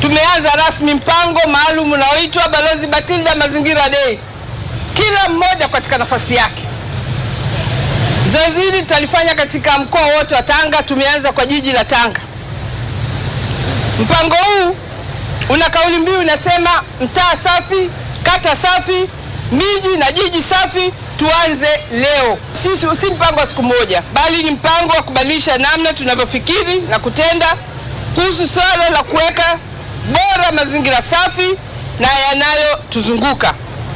tumeanza rasmi mpango maalum unaoitwa Balozi Batilda Mazingira Day, kila mmoja katika nafasi yake. Zoezi hili tutalifanya katika mkoa wote wa Tanga. Tumeanza kwa jiji la Tanga. Mpango huu una kauli mbiu inasema, mtaa safi, kata safi, miji na jiji safi, tuanze leo. Sisi si mpango wa siku moja, bali ni mpango wa kubadilisha namna tunavyofikiri na kutenda kuhusu swala la kuweka bora mazingira safi na yanayotuzunguka.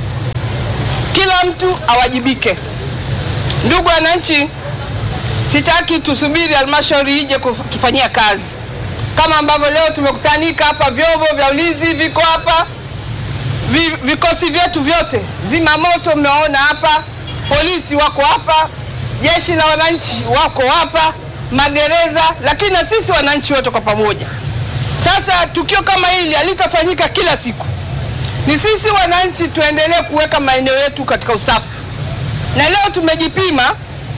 Kila mtu awajibike. Ndugu wananchi, sitaki tusubiri halmashauri ije kutufanyia kazi kama ambavyo leo tumekutanika hapa, vyombo vya ulinzi viko hapa, vi, vikosi vyetu vyote, zimamoto mmewaona hapa, polisi wako hapa, jeshi la wananchi wako hapa, magereza, lakini na sisi wananchi wote kwa pamoja. Sasa tukio kama hili halitafanyika kila siku, ni sisi wananchi tuendelee kuweka maeneo yetu katika usafi, na leo tumejipima,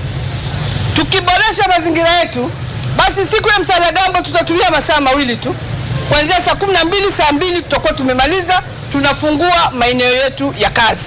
tukiboresha mazingira yetu basi siku ya Msalagambo tutatumia masaa mawili tu, kuanzia saa kumi na mbili saa mbili tutakuwa tumemaliza, tunafungua maeneo yetu ya kazi.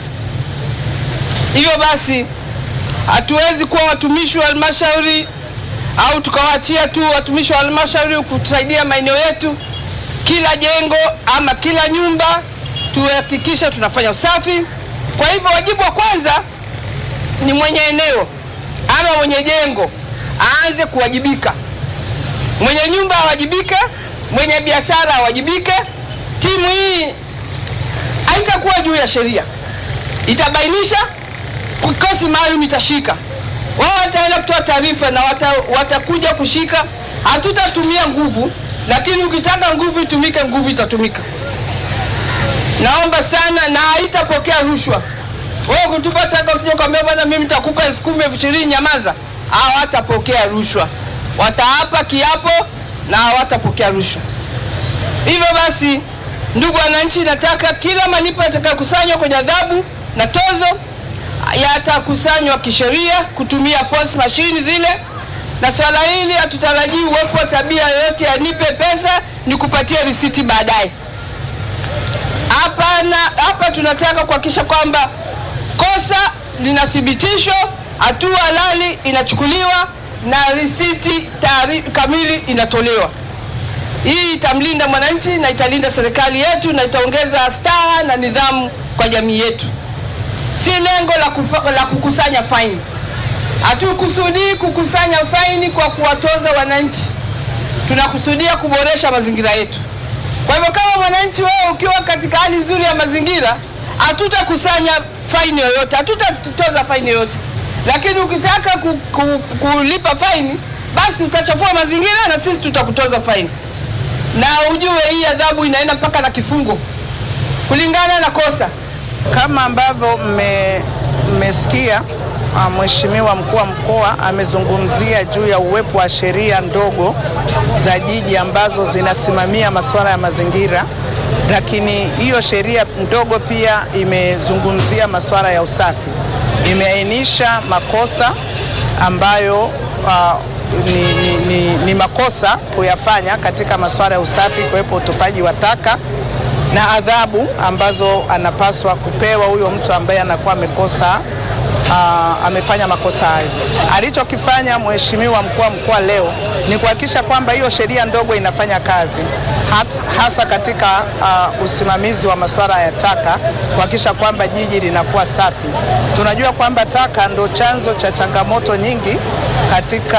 Hivyo basi hatuwezi kuwa watumishi wa halmashauri au tukawaachia tu watumishi wa halmashauri kutusaidia maeneo yetu. Kila jengo ama kila nyumba tuhakikisha tunafanya usafi. Kwa hivyo wajibu wa kwanza ni mwenye eneo ama mwenye jengo aanze kuwajibika mwenye nyumba awajibike, mwenye biashara awajibike. Timu hii haitakuwa juu ya sheria, itabainisha, kikosi maalum itashika, wao wataenda kutoa taarifa na wata, watakuja kushika. Hatutatumia nguvu, lakini ukitaka nguvu itumike, nguvu itatumika. Naomba sana, na haitapokea rushwa. Wewe kutupa taka, usije kwambia bwana, mimi nitakupa elfu kumi elfu ishirini nyamaza. Hawatapokea rushwa wataapa kiapo na hawatapokea rushwa. Hivyo basi, ndugu wananchi, nataka kila malipo yatakayokusanywa kwenye adhabu na tozo yatakusanywa kisheria kutumia POS mashine zile, na swala hili hatutarajii uwepo wa tabia yoyote ya nipe pesa nikupatie risiti baadaye. Hapana, hapa tunataka kuhakikisha kwamba kosa linathibitishwa, hatua halali inachukuliwa na risiti kamili inatolewa. Hii itamlinda mwananchi na italinda serikali yetu na itaongeza staha na nidhamu kwa jamii yetu. Si lengo la, kufa, la kukusanya faini. Hatukusudii kukusanya faini kwa kuwatoza wananchi, tunakusudia kuboresha mazingira yetu. Kwa hivyo kama mwananchi wewe ukiwa katika hali nzuri ya mazingira, hatutakusanya faini yoyote, hatutatoza faini yoyote lakini ukitaka ku, ku, kulipa faini basi utachafua mazingira na sisi tutakutoza faini, na ujue hii adhabu inaenda mpaka na kifungo kulingana na kosa. Kama ambavyo mmesikia, Mheshimiwa mkuu wa mkoa amezungumzia juu ya uwepo wa sheria ndogo za jiji ambazo zinasimamia masuala ya mazingira, lakini hiyo sheria ndogo pia imezungumzia masuala ya usafi imeainisha makosa ambayo uh, ni, ni, ni, ni makosa kuyafanya katika masuala ya usafi, kuwepo utupaji wa taka na adhabu ambazo anapaswa kupewa huyo mtu ambaye anakuwa amekosa uh, amefanya makosa hayo. Alichokifanya Mheshimiwa mkuu wa mkoa leo ni kuhakikisha kwamba hiyo sheria ndogo inafanya kazi hat, hasa katika uh, usimamizi wa masuala ya taka, kuhakikisha kwamba jiji linakuwa safi. Tunajua kwamba taka ndo chanzo cha changamoto nyingi katika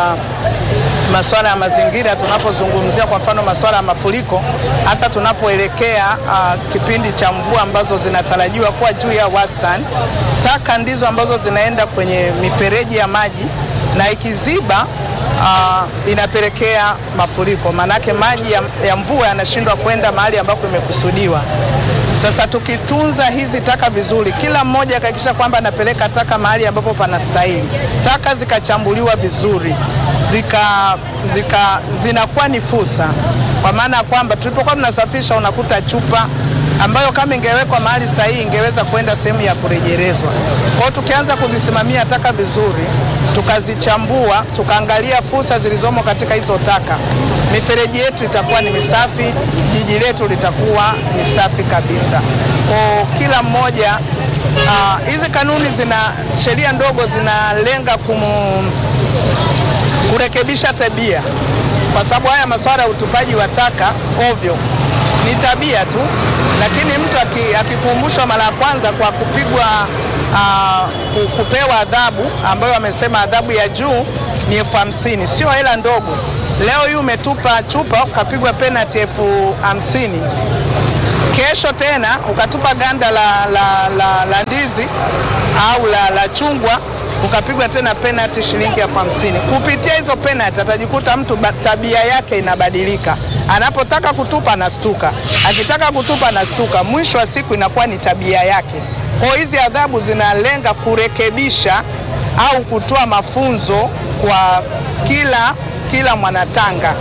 masuala ya mazingira. Tunapozungumzia kwa mfano masuala ya mafuriko, hasa tunapoelekea uh, kipindi cha mvua ambazo zinatarajiwa kuwa juu ya wastani, taka ndizo ambazo zinaenda kwenye mifereji ya maji na ikiziba Uh, inapelekea mafuriko, maanake maji ya, ya mvua yanashindwa kwenda mahali ambako imekusudiwa. Sasa tukitunza hizi taka vizuri, kila mmoja akahakikisha kwamba anapeleka taka mahali ambapo panastahili, taka zikachambuliwa vizuri, zika, zika, zinakuwa ni fursa, kwa maana ya kwamba tulipokuwa tunasafisha unakuta chupa ambayo kama ingewekwa mahali sahihi ingeweza kwenda sehemu ya kurejelezwa. Kwa hiyo tukianza kuzisimamia taka vizuri, tukazichambua, tukaangalia fursa zilizomo katika hizo taka, mifereji yetu itakuwa ni misafi, jiji letu litakuwa ni safi kabisa. Kwa kila mmoja hizi uh, kanuni zina sheria ndogo zinalenga kumu, kurekebisha tabia, kwa sababu haya masuala ya utupaji wa taka ovyo ni tabia tu, lakini mtu akikumbushwa mara ya kwanza kwa kupigwa uh, kupewa adhabu ambayo amesema adhabu ya juu ni elfu hamsini sio hela ndogo. Leo hii umetupa chupa ukapigwa penalty elfu hamsini kesho tena ukatupa ganda la, la, la, la ndizi au la, la chungwa ukapigwa tena penalty shilingi elfu hamsini. Kupitia hizo penalty atajikuta mtu tabia yake inabadilika, anapotaka kutupa anastuka, akitaka kutupa anastuka, mwisho wa siku inakuwa ni tabia yake. Kwa hizi adhabu zinalenga kurekebisha au kutoa mafunzo kwa kila kila mwanatanga.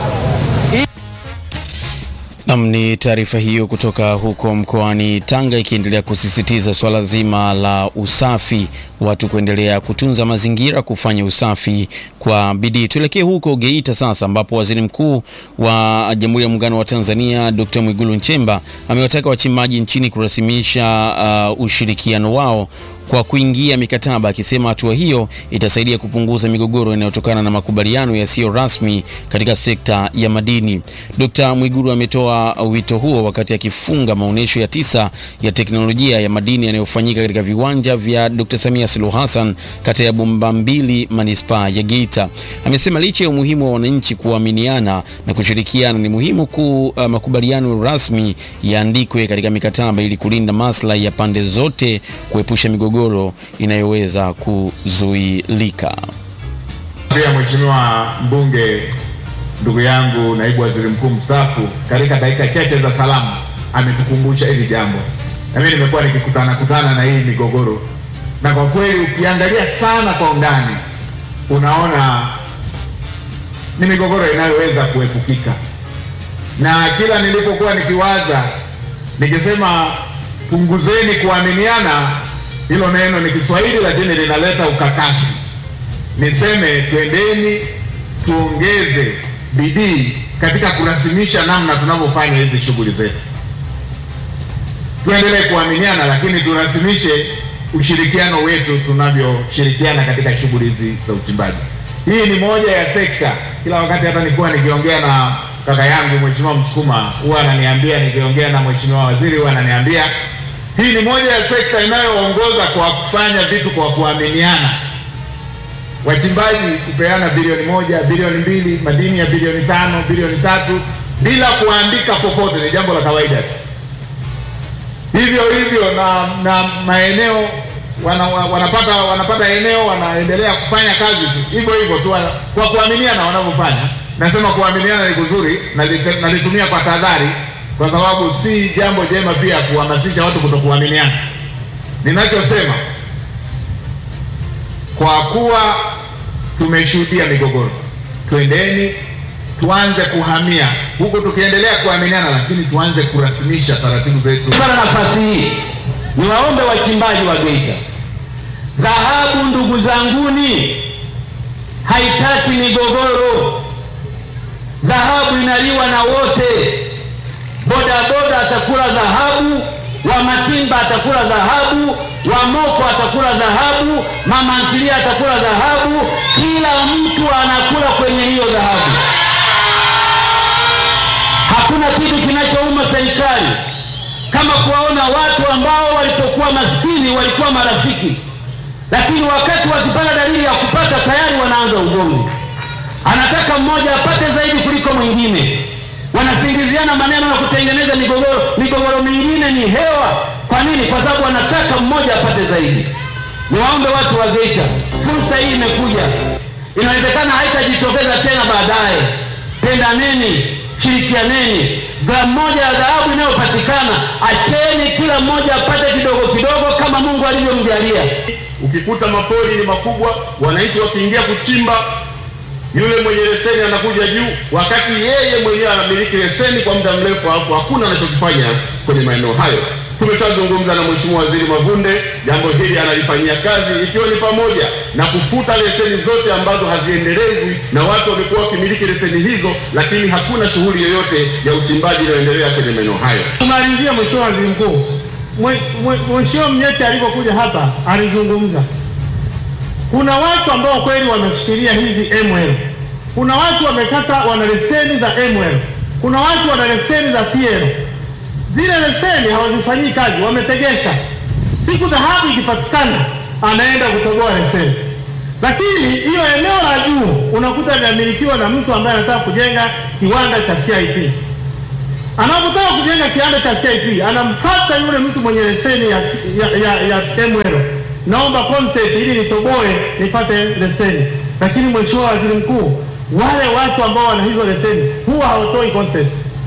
Nam, ni taarifa hiyo kutoka huko mkoani Tanga ikiendelea kusisitiza swala zima la usafi, watu kuendelea kutunza mazingira, kufanya usafi kwa bidii. Tuelekee huko Geita sasa, ambapo waziri mkuu wa Jamhuri ya Muungano wa Tanzania Dr. Mwigulu Nchemba amewataka wachimbaji nchini kurasimisha uh, ushirikiano wao kwa kuingia mikataba, akisema hatua hiyo itasaidia kupunguza migogoro inayotokana na makubaliano yasiyo rasmi katika sekta ya madini. Dkt. Mwigulu ametoa wito huo wakati akifunga maonyesho ya tisa ya teknolojia ya madini yanayofanyika katika viwanja vya Dkt. Samia Suluhu Hassan kata ya Bombambili manispaa ya Geita. Amesema licha ya umuhimu wa wananchi kuaminiana na kushirikiana, ni muhimu ku uh, makubaliano rasmi yaandikwe katika mikataba ili kulinda maslahi ya pande zote, kuepusha migogoro inayoweza kuzuilika. Pia Mheshimiwa mbunge ndugu yangu naibu waziri mkuu mstaafu, katika dakika chache za salamu ametukumbusha hili jambo, na mimi nimekuwa nikikutana kutana na hii migogoro, na kwa kweli ukiangalia sana kwa undani unaona ni migogoro inayoweza kuepukika, na kila nilipokuwa nikiwaza nikisema punguzeni kuaminiana hilo neno ni Kiswahili lakini linaleta ukakasi. Niseme twendeni tuongeze bidii katika kurasimisha namna tunavyofanya hizi shughuli zetu. Tuendelee kuaminiana, lakini turasimishe ushirikiano wetu tunavyoshirikiana katika shughuli hizi za uchimbaji. Hii ni moja ya sekta, kila wakati hata nilikuwa nikiongea na kaka yangu Mheshimiwa Msukuma huwa ananiambia, nikiongea na Mheshimiwa Waziri huwa ananiambia hii ni moja ya sekta inayoongoza kwa kufanya vitu kwa kuaminiana. Wachimbaji kupeana bilioni moja, bilioni mbili, madini ya bilioni tano, bilioni tatu bila kuandika popote ni jambo la kawaida tu. Hivyo hivyo na, na maeneo wana, wanapata wanapata eneo wanaendelea kufanya kazi tu hivyo hivyo tu kwa kuaminiana wanavyofanya. Nasema kuaminiana ni kuzuri, nalitumia kwa tahadhari kwa sababu si jambo jema pia kuhamasisha watu kutokuaminiana. Ninachosema, kwa kuwa tumeshuhudia migogoro, twendeni tuanze kuhamia huku, tukiendelea kuaminiana, lakini tuanze kurasimisha taratibu zetu. Kwa nafasi hii niwaombe wachimbaji wa Geita, dhahabu ndugu zanguni, haitaki migogoro. Dhahabu inaliwa na wote bodaboda atakula dhahabu, wa matimba atakula dhahabu, wa moko atakula dhahabu, mama ntilia atakula dhahabu. Kila mtu anakula kwenye hiyo dhahabu. Hakuna kitu kinachouma serikali kama kuwaona watu ambao walipokuwa maskini walikuwa marafiki, lakini wakati wakipata dalili ya kupata tayari wanaanza ugomvi. Anataka mmoja apate zaidi kuliko mwingine wanasingiziana maneno ya kutengeneza migogoro. Migogoro mingine ni hewa. Kwa nini? Kwa sababu wanataka mmoja apate zaidi. Niwaombe watu wa Geita, fursa hii imekuja, inawezekana haitajitokeza tena baadaye. Pendaneni, shirikianeni. Gramu moja ya dhahabu inayopatikana, acheni kila mmoja apate kidogo kidogo kama Mungu alivyomjalia. Ukikuta mapori ni makubwa, wananchi wakiingia kuchimba yule mwenye leseni anakuja juu, wakati yeye mwenyewe anamiliki leseni kwa muda mrefu, alafu hakuna anachokifanya kwenye maeneo hayo. Tumeshazungumza na Mheshimiwa Waziri Mavunde, jambo hili analifanyia kazi, ikiwa ni pamoja na kufuta leseni zote ambazo haziendelezwi na watu wamekuwa wakimiliki leseni hizo, lakini hakuna shughuli yoyote ya uchimbaji inayoendelea kwenye maeneo hayo. Kumalizia, Mheshimiwa Waziri Mkuu, Mwe- mwe- Mheshimiwa Mnyeti alipokuja hapa alizungumza, kuna watu ambao kweli wameshikilia hizi ML, kuna watu wamekata, wana leseni za ML, kuna watu wana leseni za PL. Zile leseni hawazifanyii kazi, wametegesha. Siku dhahabu ikipatikana, anaenda kutoboa leseni. Lakini hiyo eneo la juu unakuta linamilikiwa na mtu ambaye anataka kujenga kiwanda cha CIP anapotaka kujenga kiwanda cha CIP anamfuata yule mtu mwenye leseni ya, ya, ya, ya ML, naomba consent ili nitoboe nipate leseni. Lakini Mheshimiwa Waziri Mkuu, wale watu ambao wana hizo leseni huwa hawatoi consent.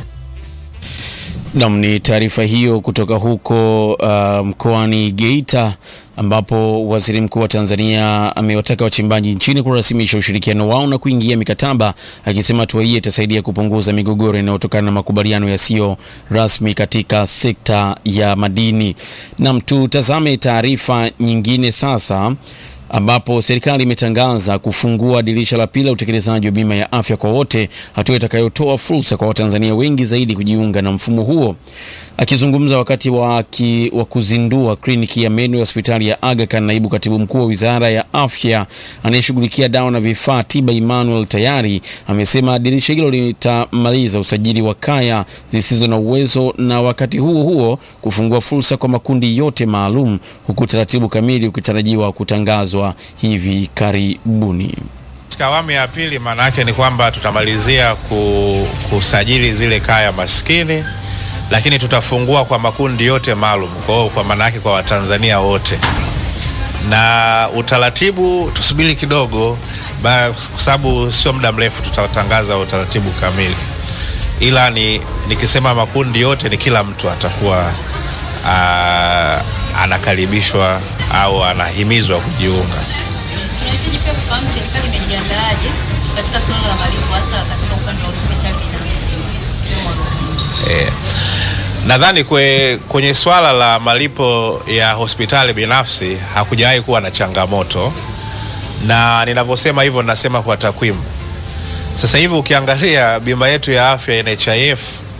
Nam, ni taarifa hiyo kutoka huko uh, mkoani Geita ambapo waziri mkuu wa Tanzania amewataka wachimbaji nchini kurasimisha ushirikiano wao na kuingia mikataba, akisema hatua hii itasaidia kupunguza migogoro inayotokana na makubaliano yasiyo rasmi katika sekta ya madini. Nam, tutazame taarifa nyingine sasa ambapo serikali imetangaza kufungua dirisha la pili la utekelezaji wa bima ya afya kwa wote, hatua itakayotoa fursa kwa Watanzania wengi zaidi kujiunga na mfumo huo. Akizungumza wakati wa, ki, wa kuzindua kliniki ya meno ya hospitali ya Aga Khan, naibu katibu mkuu wa wizara ya afya anayeshughulikia dawa na vifaa tiba Emmanuel Tayari amesema dirisha hilo litamaliza usajili wa kaya zisizo na uwezo na wakati huo huo kufungua fursa kwa makundi yote maalum, huku taratibu kamili ukitarajiwa kutangazwa hivi karibuni. Katika awamu ya pili, maana yake ni kwamba tutamalizia ku, kusajili zile kaya maskini, lakini tutafungua kwa makundi yote maalum, kwa hiyo kwa maana yake kwa Watanzania wote, na utaratibu tusubiri kidogo, ba- kwa sababu sio muda mrefu tutatangaza utaratibu kamili, ila ni nikisema makundi yote ni kila mtu atakuwa aa, anakaribishwa au anahimizwa kujiunga. Tunahitaji pia kufahamu serikali imejiandaaje katika suala la malipo hasa katika upande wa hospitali binafsi. Eh, nadhani kwe, kwenye swala la malipo ya hospitali binafsi hakujawahi kuwa na changamoto, na ninavyosema hivyo nasema kwa takwimu. Sasa hivi ukiangalia bima yetu ya afya NHIF,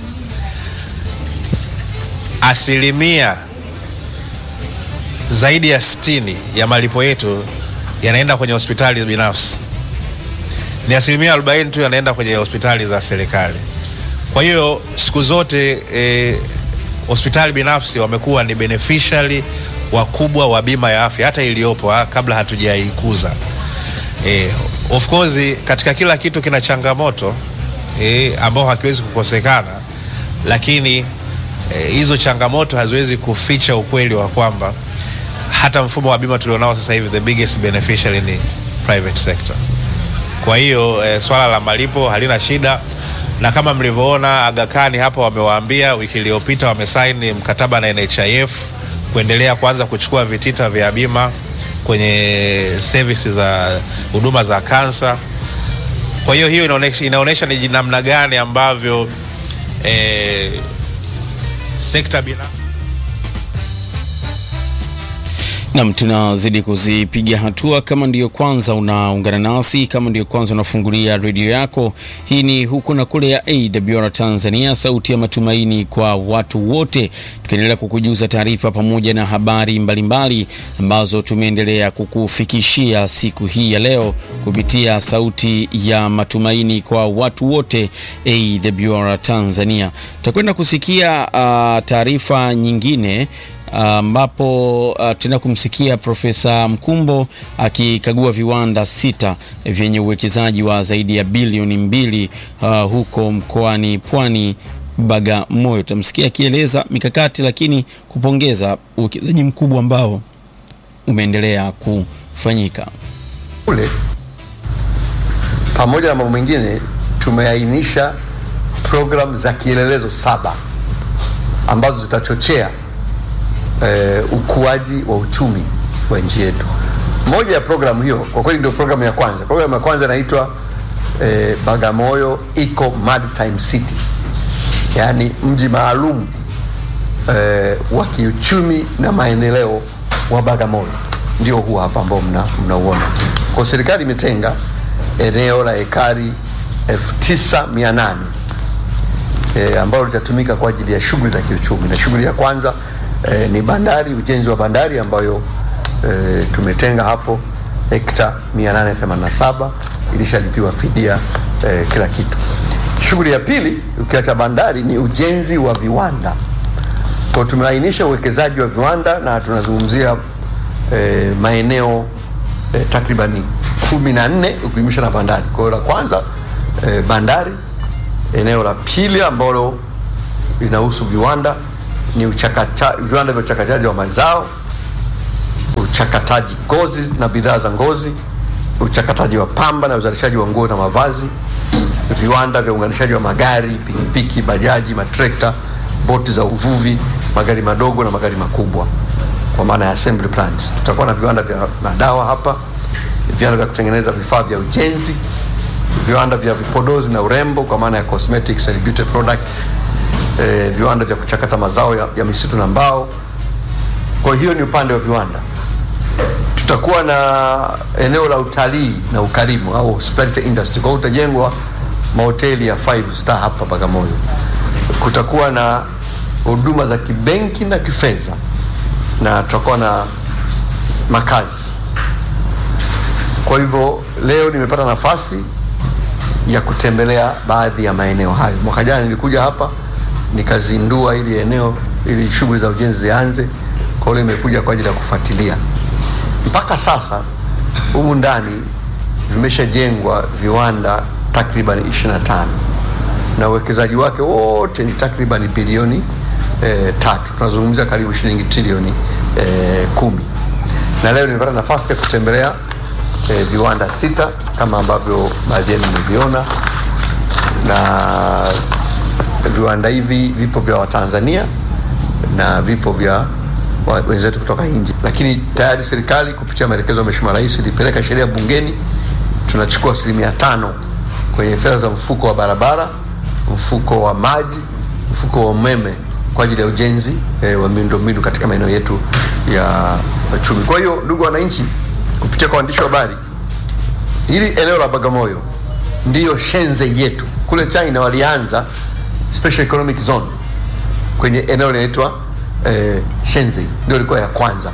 asilimia zaidi ya 60 ya malipo yetu yanaenda kwenye hospitali binafsi, ni asilimia 40 tu yanaenda kwenye hospitali za serikali. Kwa hiyo siku zote eh, hospitali binafsi wamekuwa ni beneficiary wakubwa wa bima ya afya hata iliyopo ha, kabla hatujaikuza. Eh, of course katika kila kitu kina changamoto eh, ambao hakiwezi kukosekana, lakini eh, hizo changamoto haziwezi kuficha ukweli wa kwamba hata mfumo wa bima tulionao sasa hivi the biggest beneficiary ni private sector. Kwa hiyo eh, swala la malipo halina shida, na kama mlivyoona Aga Khan hapa wamewaambia wiki iliyopita wamesaini mkataba na NHIF kuendelea kuanza kuchukua vitita vya bima kwenye services za huduma za kansa. Kwa hiyo hiyo inaonesha, inaonesha ni namna gani ambavyo eh, sekta binafsi Nam, tunazidi kuzipiga hatua. Kama ndiyo kwanza unaungana nasi, kama ndiyo kwanza unafungulia redio yako, hii ni huku na kule ya AWR Tanzania, sauti ya matumaini kwa watu wote, tukiendelea kukujuza taarifa pamoja na habari mbalimbali ambazo tumeendelea kukufikishia siku hii ya leo kupitia sauti ya matumaini kwa watu wote AWR Tanzania. Tutakwenda kusikia uh, taarifa nyingine ambapo uh, tutaenda kumsikia Profesa Mkumbo akikagua viwanda sita vyenye uwekezaji wa zaidi ya bilioni mbili uh, huko mkoani Pwani Bagamoyo. Tutamsikia akieleza mikakati, lakini kupongeza uwekezaji mkubwa ambao umeendelea kufanyika kule. Pamoja na mambo mengine, tumeainisha programu za kielelezo saba ambazo zitachochea eh, ukuaji wa uchumi wa nchi yetu. Moja ya programu hiyo kwa kweli ndio programu ya kwanza. Programu ya kwanza inaitwa eh, Bagamoyo Eco Maritime City, yaani mji maalum eh, wa kiuchumi na maendeleo wa Bagamoyo ndio huu hapa ambao mna, mnauona. Kwa serikali imetenga eneo la ekari 9800 e, ambalo litatumika kwa ajili ya shughuli za kiuchumi, na shughuli ya kwanza e, ni bandari, ujenzi wa bandari ambayo e, tumetenga hapo hekta 887 ilishalipiwa fidia e, kila kitu. Shughuli ya pili ukiacha bandari ni ujenzi wa viwanda. Kwa tumeainisha uwekezaji wa viwanda na tunazungumzia e, maeneo e, takribani kumi na nne ukijumlisha na bandari. Kwa hiyo la kwanza e, bandari, eneo la pili ambalo linahusu viwanda ni uchakata, viwanda vya uchakataji wa mazao, uchakataji ngozi na bidhaa za ngozi, uchakataji wa pamba na uzalishaji wa nguo na mavazi, viwanda vya uunganishaji wa magari, pikipiki, bajaji, matrekta, boti za uvuvi, magari madogo na magari makubwa kwa maana ya assembly plants. Tutakuwa na viwanda vya madawa hapa, viwanda vya kutengeneza vifaa vya ujenzi, viwanda vya vipodozi na urembo kwa maana ya cosmetics and beauty products, eh, viwanda vya kuchakata mazao ya, ya misitu na mbao. Kwa hiyo ni upande wa viwanda. Tutakuwa na eneo la utalii na ukarimu au hospitality industry. Kwa hiyo utajengwa mahoteli ya five star hapa Bagamoyo. Kutakuwa na huduma za kibenki na kifedha na tutakuwa na makazi. Kwa hivyo leo nimepata nafasi ya kutembelea baadhi ya maeneo hayo. Mwaka jana nilikuja hapa nikazindua ili eneo ili shughuli za ujenzi zianze, kwa hiyo nimekuja kwa ajili ya kufuatilia. Mpaka sasa humu ndani vimeshajengwa viwanda takriban 25 na uwekezaji wake wote ni takriban bilioni e, tatu. Tunazungumzia karibu shilingi trilioni e, kumi. Na leo nimepata nafasi ya kutembelea e, viwanda sita kama ambavyo baadhi yenu mmeviona, na viwanda hivi vipo vya Watanzania na vipo vya wa- wenzetu kutoka nje, lakini tayari serikali kupitia maelekezo ya Mheshimiwa Rais ilipeleka sheria bungeni, tunachukua asilimia tano kwenye fedha za mfuko wa barabara, mfuko wa maji, mfuko wa umeme kwa ajili ya ujenzi eh, wa miundombinu katika maeneo yetu ya uchumi. Kwa hiyo ndugu wananchi, kupitia kwa waandishi wa habari, hili eneo la Bagamoyo ndiyo shenze yetu. Kule China walianza special economic zone kwenye eneo linaitwa eh, Shenzhen, ndio ilikuwa ya kwanza,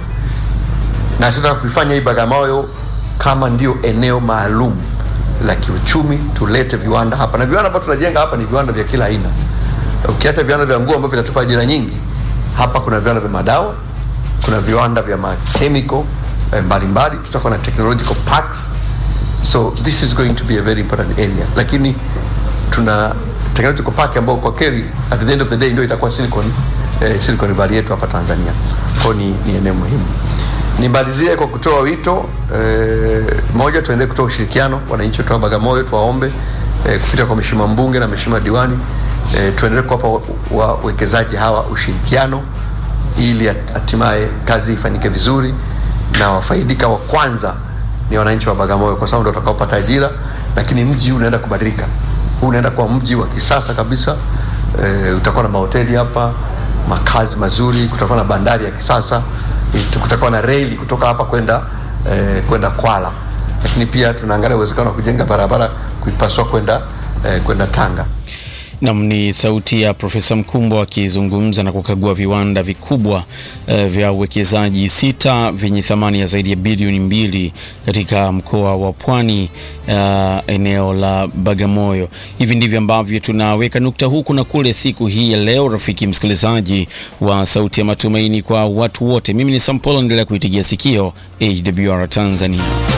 na sisi tunataka kuifanya hii Bagamoyo kama ndio eneo maalum la kiuchumi, tulete viwanda hapa, na viwanda ambavyo tunajenga hapa ni viwanda vya kila aina. Ukiacha viwanda vya nguo ambavyo vinatupa ajira nyingi, hapa kuna viwanda vya madawa, kuna viwanda vya machemical eh, mbalimbali, tutakuwa na technological parks so this is going to be a very important area lakini tuna technological park ambao kwa kweli at the end of the day ndio itakuwa silicon eh, silicon valley yetu hapa Tanzania kwa ni, ni eneo muhimu nimalizie kwa kutoa wito eh, moja tuendelee kutoa ushirikiano wananchi wetu wa Bagamoyo tuwaombe eh, kupitia kwa mheshimiwa mbunge na mheshimiwa diwani eh, tuendelee kuwapa wawekezaji hawa ushirikiano ili hatimaye kazi ifanyike vizuri na wafaidika wa kwanza ni wananchi wa Bagamoyo kwa sababu ndio watakaopata ajira, lakini mji huu unaenda kubadilika. Huu unaenda kuwa mji wa kisasa kabisa. E, utakuwa na mahoteli hapa, makazi mazuri, kutakuwa na bandari ya kisasa, e, kutakuwa na reli kutoka hapa kwenda e, kwenda Kwala, lakini pia tunaangalia uwezekano wa kujenga barabara kuipasua kwenda e, kwenda Tanga. Nam ni sauti ya Profesa Mkumbo akizungumza na kukagua viwanda vikubwa eh, vya uwekezaji sita vyenye thamani ya zaidi ya bilioni mbili katika mkoa wa Pwani, eh, eneo la Bagamoyo. Hivi ndivyo ambavyo tunaweka nukta huku na kule siku hii ya leo, rafiki msikilizaji wa Sauti ya Matumaini kwa watu wote. Mimi ni Sampolo, endelea kuitigia sikio AWR Tanzania.